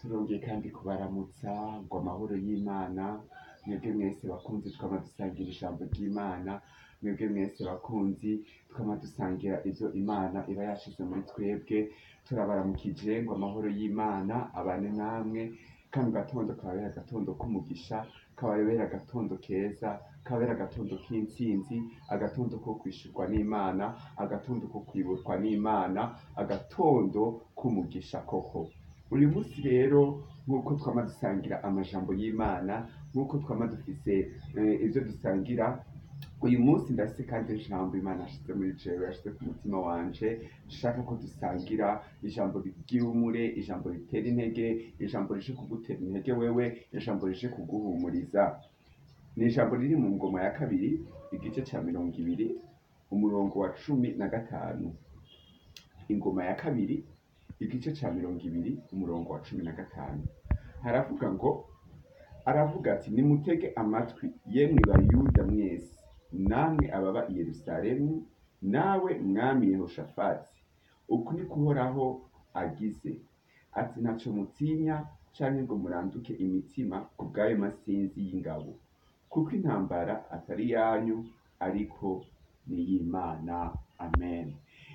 turongeye kandi kubaramutsa ngo amahoro y'Imana mwebwe mwese bakunzi twama dusangira ijambo ry'Imana mwebwe mwese bakunzi twama dusangira ivyo Imana iba yashize muri twebwe turabaramukije ngo amahoro y'Imana abane namwe kano gatondo kababere agatondo k'umugisha kababere agatondo keza kababere agatondo k'intsinzi agatondo ko kwishurwa n'Imana agatondo ko kwiburwa n'Imana agatondo k'umugisha koko uyu munsi rero nk'uko twama dusangira amajambo y'Imana nk'uko twama dufise eh, ivyo dusangira uyu munsi ndafise kandi ijambo Imana yashize muri jewe yashize ku mutima wanje nshaka ko dusangira ijambo ry'ihumure ijambo ritera intege ijambo rije kugutera intege wewe ijambo rije kuguhumuriza ni ijambo riri mu ngoma ya kabiri igice ca mirongo ibiri umurongo wa cumi na gatanu ingoma ya kabiri igice ca mirongo ibiri umurongo wa cumi na gatanu haravuga ngo aravuga ati nimutege amatwi yemwe bayuda mwese namwe ababa i yerusalemu nawe mwami yehoshafati uku ni kuhoraho agize ati ntaco mutinya canke ngo muranduke imitima ku bw'ayo masinzi y'ingabo kuko intambara atari yanyu ariko ni iy'Imana amen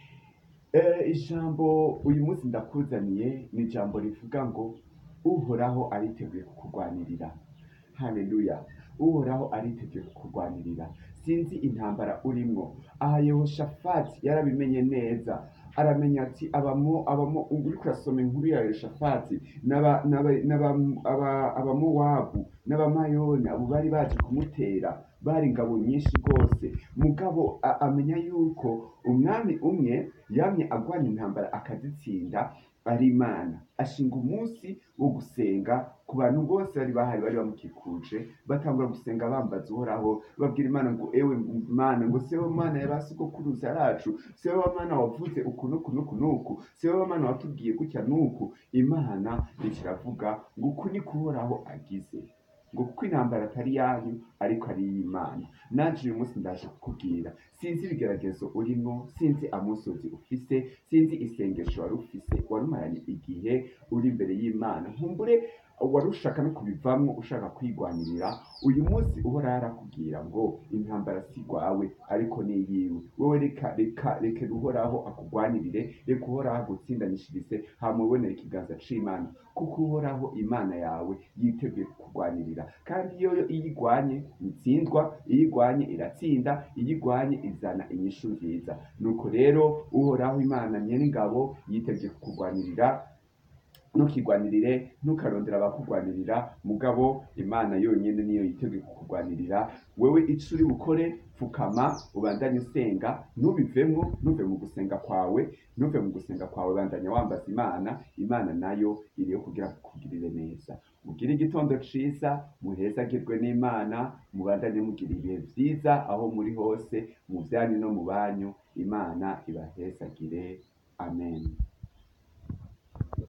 Eh, ijambo uyu munsi ndakuzaniye ni ijambo rivuga ngo uhoraho ariteguye kukurwanirira haleluya uhoraho ariteguye kukurwanirira sinzi intambara urimwo aha yehoshafati yarabimenye neza aramenya ati abamo abamo uriko urasoma inkuru ya yehoshafati n'aba- n'aba- n'aba- aba- abamowabu n'abamayoni abo bari baje kumutera bari ingabo nyinshi rwose mugabo a- amenya yuko umwami umwe yamye agwana intambara akazitsinda ari imana ashinga umunsi wo gusenga ku bantu bose bari bahari bari bamukikuje batangura gusenga bambaza uhoraho babwira imana ngo ewe mana ngo sewe mana ya ba sogokuruza yacu sewe mana wavuze uku n'uku n'uku n'uku sewe mana watubwiye gutya n'uku imana ikiravuga ngo uku ni kuhoraho agize ngo kuko intambara atari yanyu ariko ari iy'Imana nanje uyu munsi ndaje kukubwira sinzi ibigeragezo urimo sinzi amusozi ufise sinzi isengesho wari ufise warumaranye igihe uri imbere y'Imana nkumbure wari ushaka no kubivamwo ushaka kwigwanirira uyu munsi uhoraho arakubwira ngo intambara si rwawe ariko ni iyiwe wowe reka reka reka uhoraho akugwanirire reka uhoraho agutsindanishirize hama ubonere ikiganza c'Imana kuko uhoraho Imana yawe yiteguye kukurwanirira kandi iyo iyo igwanye itsindwa iyo igwanye iratsinda iyo igwanye izana inyishu nziza nuko rero uhoraho Imana nyen'ingabo yiteguye kukurwanirira ntukigwanirire ntukarondera abakugwanirira mugabo imana yonyine niyo yiteguye kukurwanirira wewe ico uri bukore pfukama ubandanye usenga ntubivemwo ntuve mu gusenga kwawe ntuve mu gusenga kwawe bandanya wambaza imana imana nayo iriyo kugira kukugirire neza mugire igitondo ciza muhezagirwe n'imana mubandanye mugira ibihe vyiza aho muri hose mu vyanyu no mu banyu imana ibahezagire amen